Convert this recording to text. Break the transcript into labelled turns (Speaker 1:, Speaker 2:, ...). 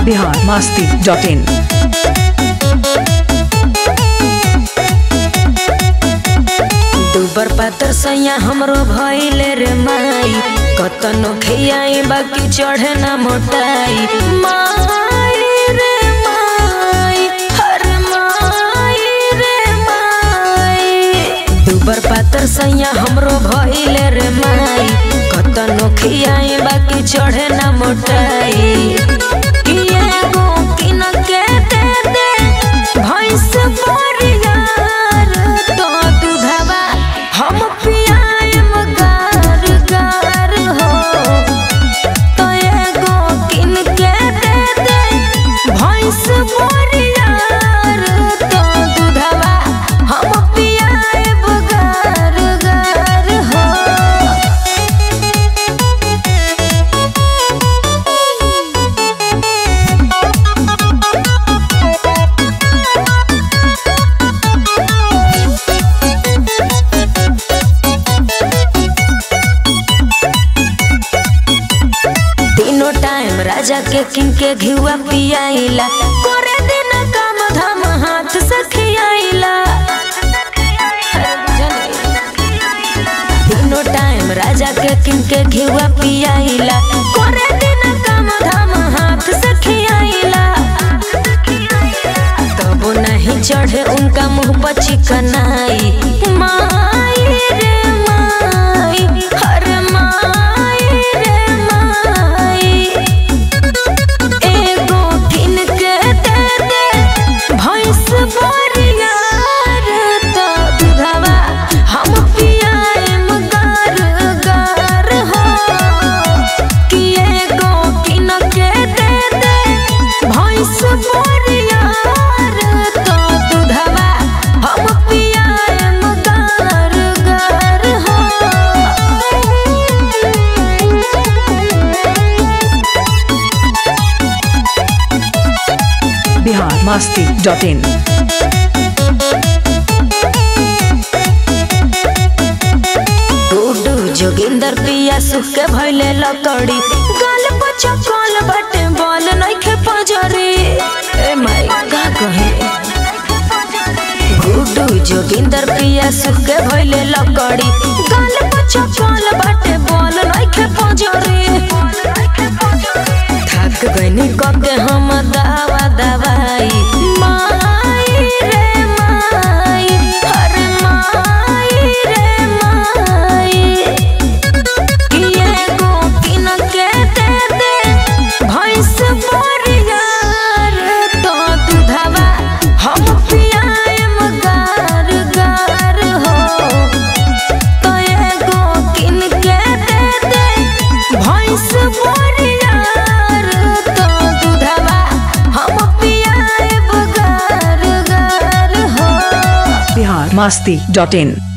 Speaker 1: Bihar Masti dot इन
Speaker 2: दुबर पातर सैया हमरो भइले रे माई कतनो खियाई बाकी चढ़े ना मोटाई माई रे माई हर माई रे माई दुबर पातर सैया हमरो भइले रे माई कतनो खियाई बाकी चढ़े ना मोटाई किए गो किन के दे दे भैंस परियार तो दूधवा हम पियाएम गार गार हो तो एगो किन के दे दे भैंस परियार तो दूधवा हम पियाएम गार गार हो तीनों टाइम राजा के किन के घिवा पियाइला करे दिन काम धाम हाथ से खियाइला तीनों टाइम राजा के किन के घिवा पियाइला करे दिन काम धाम हाथ से खियाइला तब नहीं चढ़े उनका मुंह पर चिकनाई माई रे माई हर माई रे माई एगो किन के दे दे भैंस बरियार तो दूधवा हम पियाएम गार गार हो कि एगो किन के दे दे भैंस बरियार तो दूधवा हम पियाएम गार गार हो
Speaker 1: बिहार मास्ती डॉट इन
Speaker 2: डूडू जोगिंदर पिया सुख के भइले लकड़ी गाल पर चकल बटे बॉल नइखे पजरी ए माई का कहे डूडू जोगिंदर पिया सुख के भइले लकड़ी गाल पर चकल बटे बॉल नइखे पजरी थक गइनी कके हम दावा दवाई माई रे माई हर माई रे माई किए गो किन के दे दे भैंस बरियार तो दूधवा हम पियाएम गार गार हो तो एगो किन के दे दे भैंस बरियार तो दूधवा हम पियाएम गार गार हो
Speaker 1: बिहार मास्ती डॉट इन